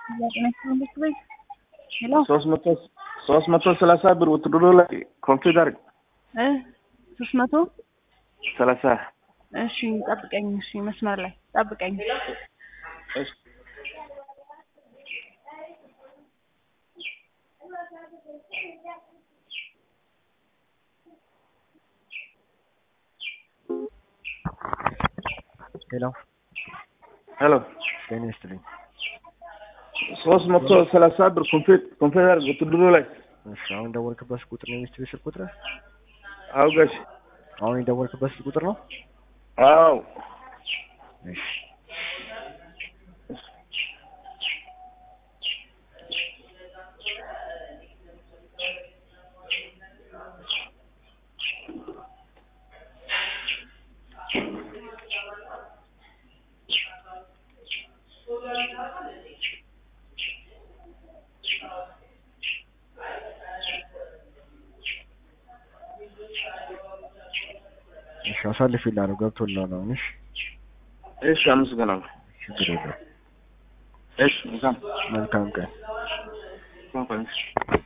ሄሎ ሶስት መቶ ሶስት መቶ ሰላሳ ብር ውትድሮ ላይ ኮምፒውተር እ ሶስት መቶ ሰላሳ እሺ ጠብቀኝ። እሺ መስመር ላይ ጠብቀኝ። እሺ ሄሎ ሄሎ ጤና ይስጥልኝ። ሶስት መቶ ሰላሳ ብር ኮምፒ- ኮምፒውተር ውትድሮ ላይ እሺ አሁን የደወልክበት ቁጥር ነው የሚስት ስልክ ቁጥር? አውጋሽ አሁን የደወልክበት ስልክ ቁጥር ነው? አዎ እሺ እሺ አሳልፌልሃለሁ ገብቶልሃል አሁን እሺ እሺ አመሰግናለሁ ችግር የለውም እሺ መልካም መልካም ቀን መልካም